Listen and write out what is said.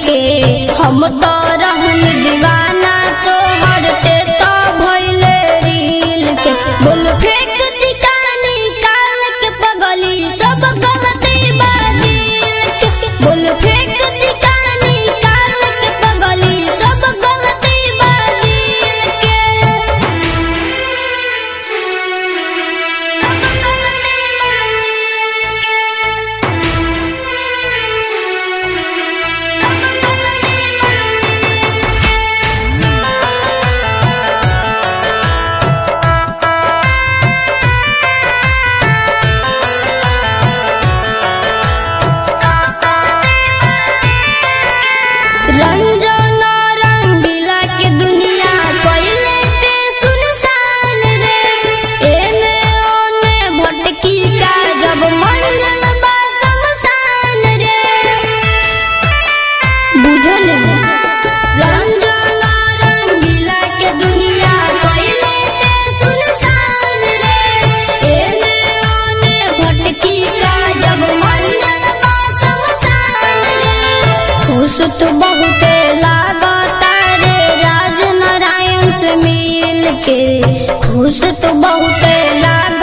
के हम तो रहन दीवाना तो हरते तो भइले रील के बोल फेंक दिकानी काल के पगली सब गलती बादिल के बोल फेंक दिकानी काल के पगली सब गलती बादिल के रंजन रंगीला के दुनिया पहले ते सुनसान रे एने ओने भटकी का जब मंगल बा शमशान रे बुझल रंजन रंगीला के दुनिया पहले ते सुनसान रे एने ओने भटकी का जब मंगल बा शमशान रे खुश तो बहुत लागता रे राज नारायण से मिल के खुश तो बहुत लाग